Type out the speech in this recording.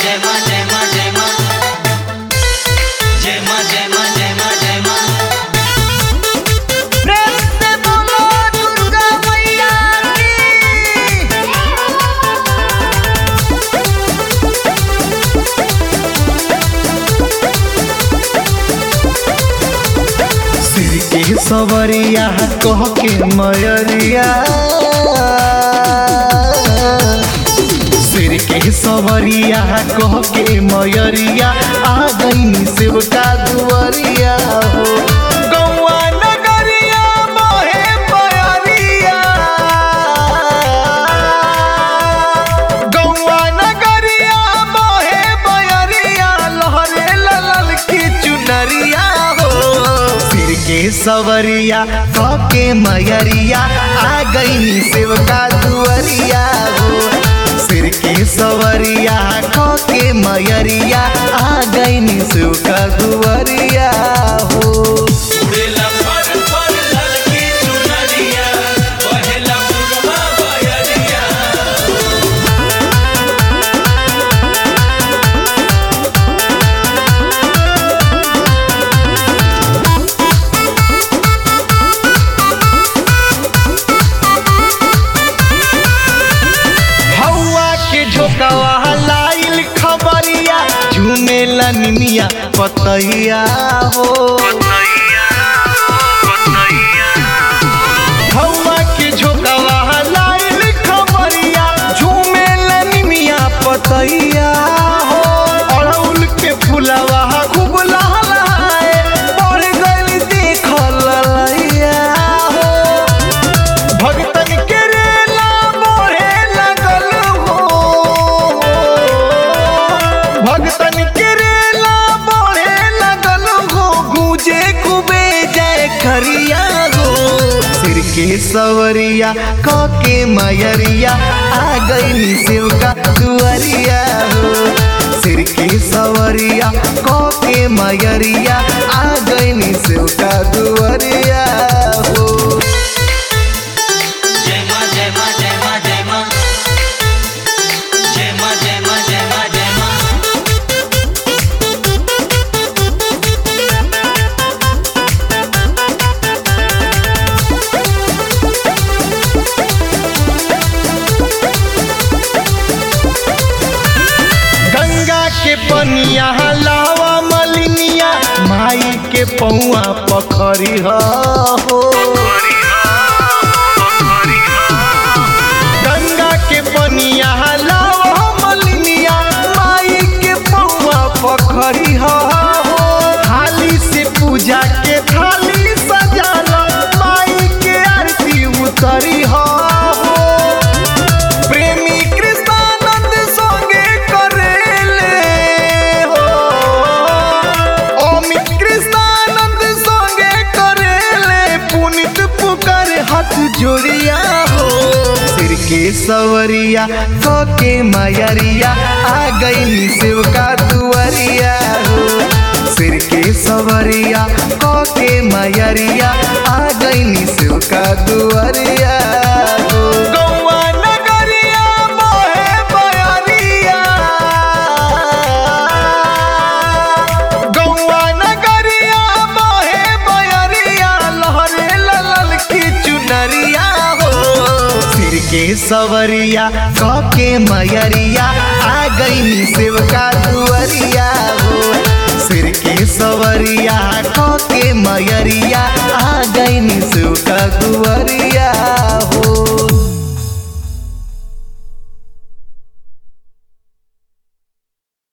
जय माँ जय माँ जय माँ जय माँ जय माँ जय माँ जय माँ प्रेम से बोलो दुर्गा मैया की सिर के सवरिया कह के मयरिया सिर के सवरिया कह के मयरिया आ गई शिवका दुआरिया हो गौआ नगरिया मोहे बयरिया गौआ नगरिया मोहे बयरिया लहरे ललल की चुनरिया हो सिर के सवरिया कह के मयरिया आ गई शिवका दुआरिया हो सिर के सवरिया कह के मयरिया आ गई शिवका दुआरिया हो उड़ेला पर पर ललकी चुनरिया बहेला पुरवा बयरिया हवा के झोंकवा लाइल खबरिया झूमेला निमिया पतैया हो हवा के झोंकवा लाइल खबरिया झूमेला निमिया पतैया हो अड़उल के फुलवा खूब लहलहाए बढ़ गइल देखल ललैया हो भगतन के रेला बढ़े लगल हो भगतन के रेला बढ़े लगल हो गूंजे कुबे जय खरिया हो सिर के सवरिया क के मयरिया आ गई शिव का दुआरिया हो सिर के सवरिया क के मयरिया आ गई शिव का दुआरिया हो जय माँ जय माँ जय माँ जय माँ जय माँ जय माँ जय माँ जय माँ गंगा के पनिया लावा मलिनिया माई के पौआ पखरी हो गंगा के पनिया लावा मलिनिया माई के पौआ पखरी हो थाली से पूजा के थाली सजाला माई के आरती उतरी हो प्रेमी कृष्णानंद संगे करेले हो अमित कृष्णानंद संगे करेले पुनित पुकार हाथ जोड़िया हो सिर के सवरिया क के मयरिया आ गई शिव का दुआरिया हो सिर के सवरिया क के मयरिया आ गई शिव का दुआरिया हो गौआ नगरिया मोहे बयरिया गौआ नगरिया मोहे बयरिया लहरे ललल की चुनरिया हो सिर के सवरिया क के मयरिया आ गई शिव का दुआरिया हो सिर के सवरिया क के मयरिया आ गई शिव का दुआरिया